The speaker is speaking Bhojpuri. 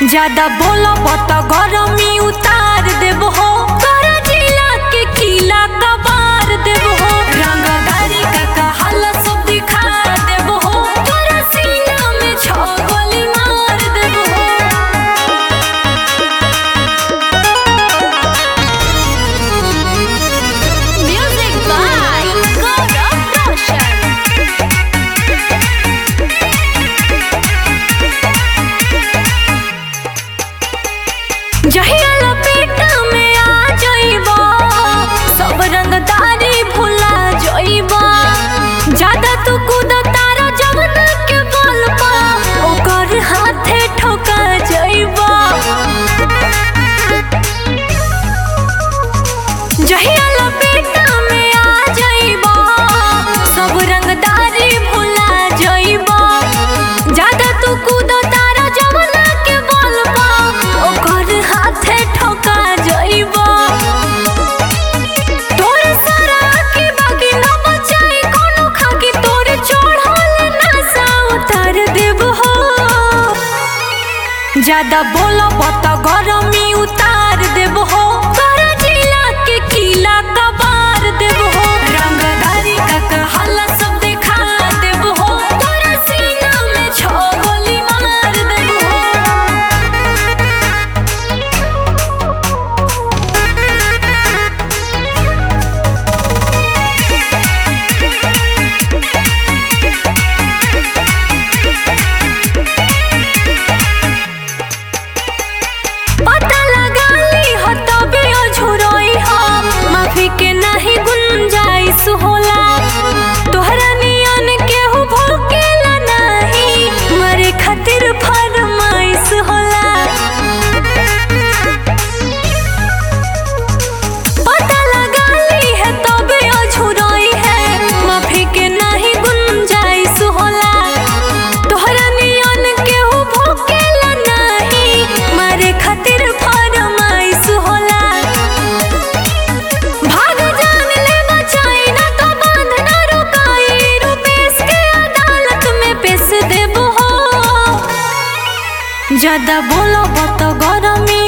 ज्यादा बोलब त गरमी उतार देब हो तोरा जिला के किला कबार देब हो रंगदारी का कहाला सब दिखा देब हो तोरा सीना में छो गोली मार देब हो Music by Gaurav Roshan. जहिया लपेटा में आ जइबा सब रंगदारी भुला जइबा ज्यादा तू कूद तारा जवन के बल पा ओकर हाथे ठोका जइबा जहिया लपेटा में आ जइबा सब रंगदारी भुला जइबा ज्यादा तू कूद तारा जवन के बल पा ओकर हाथे ठोका जइबा तोर सारा के बाकी न बचाई कोनो खाकी तोर चढ़ल नशा उतार देब हो ज्यादा बोलब त गरमी उतार देब हो तोरा जिला के किला कबार देब हो रंगदारी का कहाला सब दिखा देब हो तोरा सीना में छो गोली मार देब हो पता लगा ली हो तबे अझुरई हो माफी के नहीं गुंजाइश होला तोहरा नियन केहू भोकेला नहीं मरे खातिर फरमाइश होला पता लगा ली है तबे अझुरई है माफी के नहीं गुंजाइश होला तोहरा नियन केहू भोकेला नहीं मारे खातिर फरमाइश होला भाग जान ले बचाई ना तो बांध ना रुकाई रुपेश के अदालत में पेश देब हो ज्यादा बोलब त गरमी